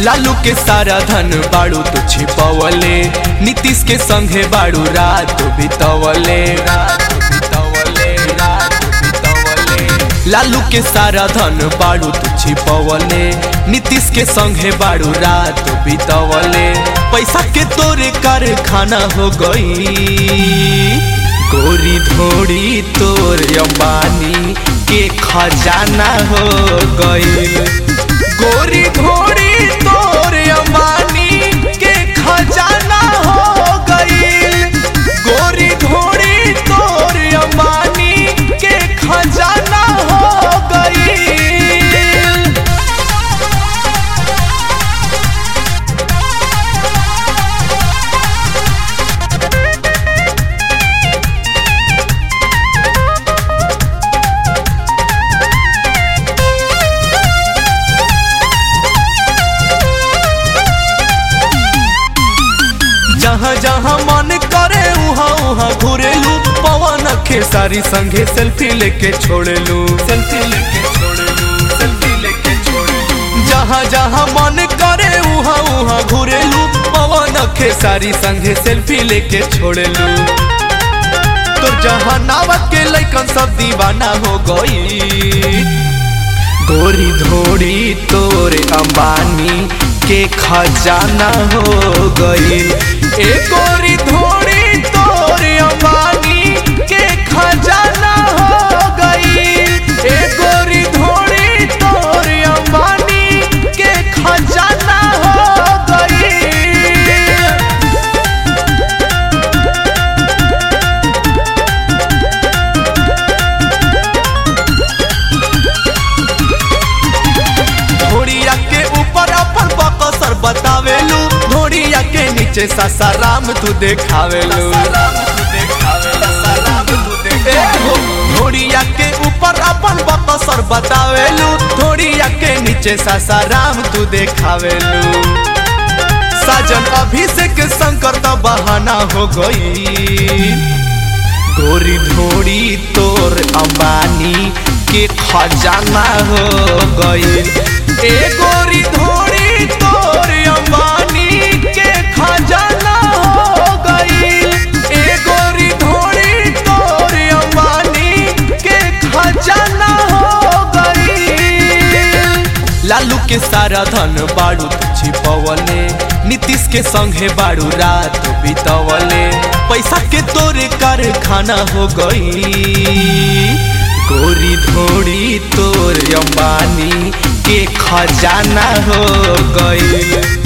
लालू के सारा धन बाड़ू तो छिपवले नीतीश के संगे बाड़ू रात बितवले रात बितवले रात बितवले लालू के सारा धन बाड़ू तो छिपवले नीतीश के संगे बाड़ू रात बितवले पैसा के तोरे कारखाना हो गई गोरी धोड़ी तोर अंबानी के खजाना हो गई गोरी धोड़ी तोर अंबानी के खजाना हो गई गोरी धोड़ी तोर अंबानी के खजाना हो गई जहाँ जहाँ मन करे उहाँ उहाँ घुरेलू पवन खेसारी संगे सेल्फी लेके छोड़ेलू सेल्फी लेके छोड़ेलू सेल्फी लेके छोड़ेलू जहाँ जहाँ मन करे उहाँ उहाँ घुरेलू पवन खेसारी संगे सेल्फी लेके छोड़ेलू तो जहाँ नावक के लैकन सब दीवाना हो गई गोरी धोड़ी तोरे अंबानी के खजाना हो गई ए गोरी धोड़ी तोरे अंबानी के खजाना हो गई ए गोरी धोड़ी तोरे अंबानी के खजाना हो गई घोड़िया के ऊपर अपन बकसर बतावेलू घोड़िया के नीचे सासाराम तू देखावेलू ए हो, घोड़िया के ऊपर अपन बकसर बतावेलू घोड़िया के नीचे सासाराम तू देखावेलू साजन अभिषेक शंकर तो बहाना हो गई गोरी धोड़ी तोर अंबानी के खजाना हो गई ए गोरी धोड़ी तोर अंबानी के खजाना हो गई ए गोरी धोड़ी तोर अंबानी के खजाना हो गई लालू के सारा धन बाड़ू तो छिपवले नीतीश के संगे बाड़ू रात बितवले पैसा के तोरे कारखाना हो गई गोरी धोड़ी तोर अंबानी के खजाना हो गई